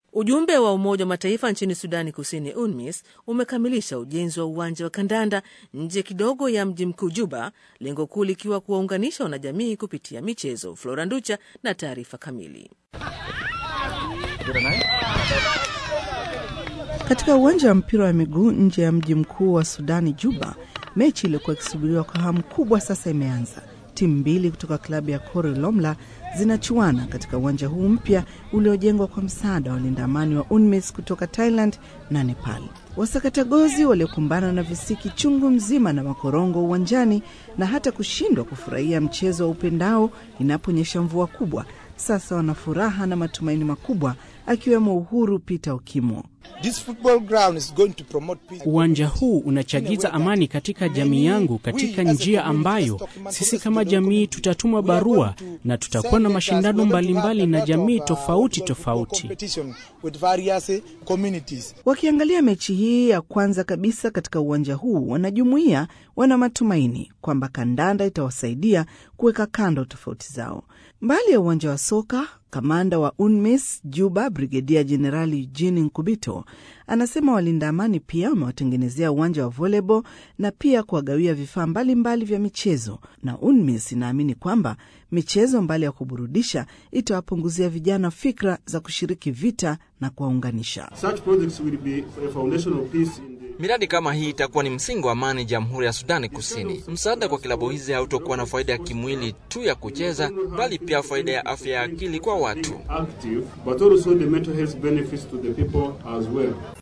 Ujumbe wa Umoja wa Mataifa nchini Sudani Kusini, UNMISS, umekamilisha ujenzi wa uwanja wa kandanda nje kidogo ya mji mkuu Juba, lengo kuu likiwa kuwaunganisha wanajamii kupitia michezo. Flora Nducha na taarifa kamili. Katika uwanja wa mpira wa miguu nje ya mji mkuu wa Sudani, Juba, mechi iliyokuwa ikisubiriwa kwa hamu kubwa sasa imeanza. Timu mbili kutoka klabu ya Kore Lomla zinachuana katika uwanja huu mpya uliojengwa kwa msaada wa walinda amani wa UNMISS kutoka Thailand na Nepal. Wasakatagozi waliokumbana na visiki chungu mzima na makorongo uwanjani na hata kushindwa kufurahia mchezo wa upendao inaponyesha mvua kubwa, sasa wana furaha na matumaini makubwa, akiwemo Uhuru Peter Okimo. Uwanja huu unachagiza amani katika jamii yangu katika njia ambayo sisi kama jamii tutatuma barua na tutakuwa na mashindano mbalimbali na jamii tofauti tofauti. Wakiangalia mechi hii ya kwanza kabisa katika uwanja huu, wanajumuia wana matumaini kwamba kandanda itawasaidia kuweka kando tofauti zao. Mbali ya uwanja wa soka, kamanda wa UNMISS Juba, Brigedia Jenerali Eugene Nkubito, anasema walinda amani pia wamewatengenezea uwanja wa volleyball na pia kuwagawia vifaa mbalimbali vya michezo, na UNMISS inaamini kwamba michezo mbali ya kuburudisha itawapunguzia vijana fikra za kushiriki vita na kuwaunganisha. Miradi kama hii itakuwa ni msingi wa amani Jamhuri ya Sudani Kusini. Msaada kwa klabu hizi hautokuwa na faida ya kimwili tu ya kucheza, bali pia faida ya afya ya akili kwa watu.